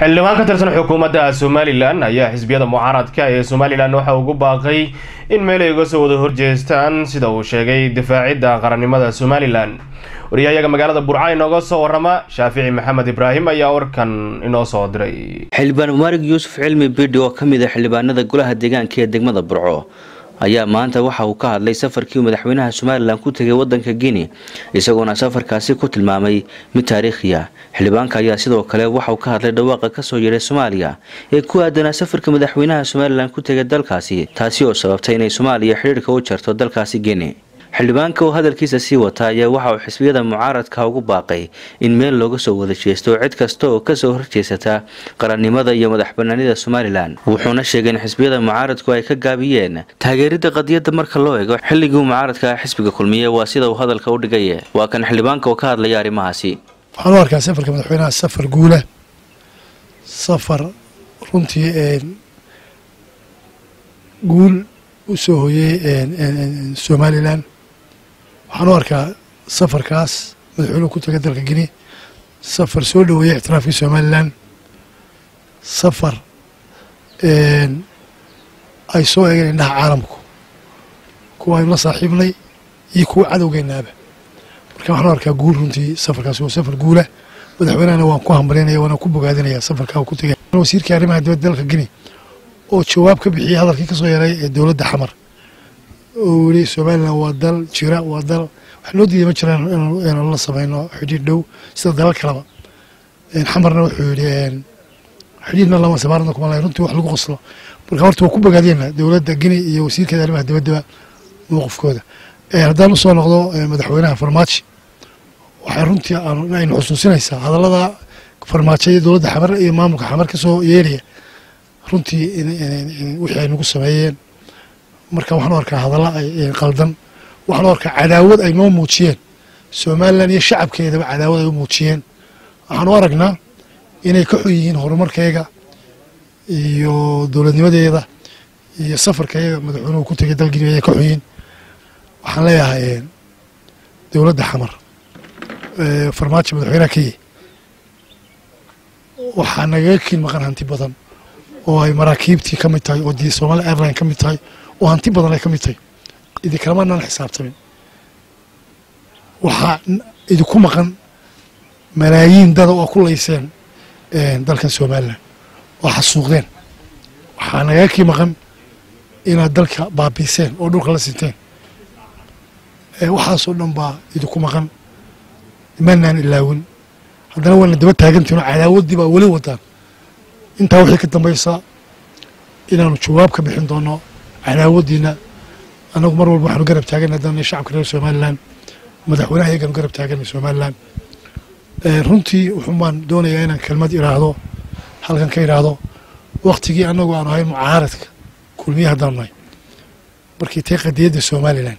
xildhibaan ka tirsan xukuumadda somalilan ayaa xisbiyada mucaaradka ee somalilan waxa ugu baaqay in meel ay uga soo wada horjeestaan sida uu sheegay difaacidda qarannimada somalilan wariyahayaga magaalada burca inooga soo warama shaafici maxamed ibraahim ayaa warkan inoo soo diray xildhibaan mumaarig yuusuf cilmi bidhi oo ka mid a xildhibaanada golaha deegaanka ee degmada burco ayaa maanta waxa uu ka hadlay safarkii uu madaxweynaha somalilan ku tegay wadanka guinea isagoona safarkaasi ku tilmaamay mid taariikhi ah xildhibaanka ayaa sidoo kale waxauu ka hadlay dhawaaqa kasoo yeedhay soomaaliya ee ku aadanaa safarka madaxweynaha somalilan ku tegay dalkaasi taasi oo sababtay inay soomaaliya xidhiirka u jarto dalkaasi guinea xildhibaanka oo hadalkiisa sii wata ayaa waxa uu xisbiyada mucaaradka ugu baaqay in meel looga soo wada jeesto cid kasta oo kasoo horjeesata qarannimada iyo madax banaanida somalilan wuxuuna sheegay in xisbiyada mucaaradku ay ka gaabiyeen taageerida qadiyadda marka loo eego xilligii mucaaradka xisbiga kulmiye waa sida uu hadalka u dhigay waa kan xildhibaanka oo ka hadlaya arrimahaasi waxaan u arkaa safarka madaxweynaha safar guula safar runtii guul u soo hoyey somalilan waxaan u arkaa safarkaas madaxweynuhu ku taga dalka guinea safar soo dhoweeyey ictiraafkii somalilan safar ay soo eegeen indhaha caalamku kuwa aynu la saaxiibnay iyo kuwa cadowgeenaaba marka waxaan u arkaa guul runtii safarkaas waa safar guula madaxweynehana waan ku hambalinaya waana ku bogaadinaya safarkaa ku tegay wasiirkii arrimaha dibadda dalka guinea oo jawaab ka bixiyey hadalkii kasoo yeeray ee dowladda xamar oo yiri somalilan waa dal jira waa dal wax loo diiday ma jiraan inaan la samayno xidhiir dhow sida dalal kaleba xamarna wuxuu yidhi xidhiirna lama sabaarna kuma lahay runtii wax lagu qoslo marka horta waa ku bogaadiyena dowladda guinea iyo wasiirkeeda arrimaha dibaddaba mowqifkooda haddaan usoo noqdo madaxweynaha farmaajo waxay runtii aynu xusuusinaysaa hadallada farmaajo iyo dowladda xamar iyo maamulka xamar kasoo yeeraya runtii wixii ay nagu sameeyeen marka waxaan u arkaa hadalla ay qaldan waxaan u arkaa cadaawad ay noo muujiyeen somalilan iyo shacabkeedaba cadaawad ay u muujiyeen waxaan u aragnaa inay ka xun yihiin horumarkayga iyo dowladnimadeeda iyo safarkayga madaxweynuhu ku tegay dalgini ayay ka xun yihiin waxaan leeyahay dowladda xamar farmaajo madaxweynaha kenya waxaa nagaga kiin maqan hanti badan oo ay maraakiibtii ka mid tahay oo di somalia airline ka mid tahay oo hanti badan ay ka mid tahay idinkalamaanaan xisaabtamin waxaa idinku maqan malaayiin dada oo ku layseen dalkan somalilan oo xasuuqdeen waxaa nagaga kii maqan inaad dalka baabiiseen oo dhulka la sinteen waxaasoo dhan baa idinku maqan imaanaan ilaawin haddana waana daba taagantihin oo cadaawaddii baa weli wadaan intaa wixii ka dambaysa inaanu jawaab ka bixin doono cadaawaddiina annagu mar walba waxaanu garab taaganay haddana shacabka reer somalilan madaxweynaha iyagaanu garab taaganay somalilan runtii wuxuun baan doonayaa inaan kelmad iraahdo halkan ka idhaahdo waktigii annagu aanu ahayn mucaaradka kulmiye haddaanu nahay markii tay qadiyadda somalilan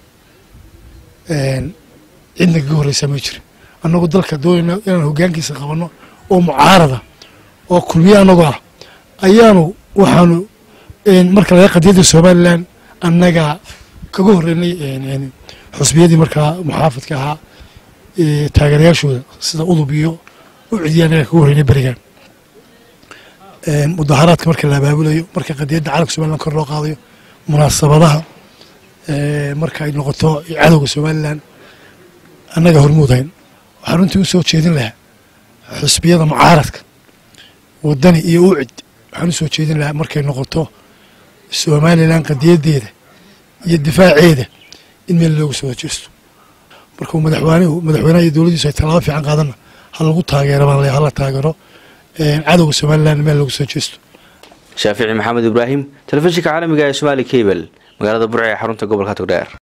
cidna kaga horreysaa ma jirin annagu dalka doonayna inaan hoggaankiisa qabanno oo mucaarada oo kulmiye annagoo ah ayaanu waxaanu marka laga qadiyadda somalilan annagaa kaga horreynay xusbiyadii markaa muxaafadka ahaa taageerayaashooda sida udub iyo u cidiya annagaa kaga horreynay berigan mudaharaadka marka la abaabulayo marka qadiyadda calanka somalilan kor loo qaadayo munaasabadaha marka ay noqoto cadowga somalilan annaga hormuudayn waxaan runtii u soo jeedin lahaa xusbiyada mucaaradka wadani iyo ucid waxaan u soo jeedin lahaa markay noqoto somalilan qadiyaddeeda iyo difaaceeda in meel loogu soo horjeesto markuu madaxweynuhu madaxweynaha iyo dowladdiisu ay tallaabo fiican qaadanna ha lagu taageero baan leeyahay hala taageero cadowga somalilan meel loogu soo jeesto shaafici maxamed ibraahim telefishinka caalamiga ee somaali cable magaalada burca ee xarunta gobolka togdheer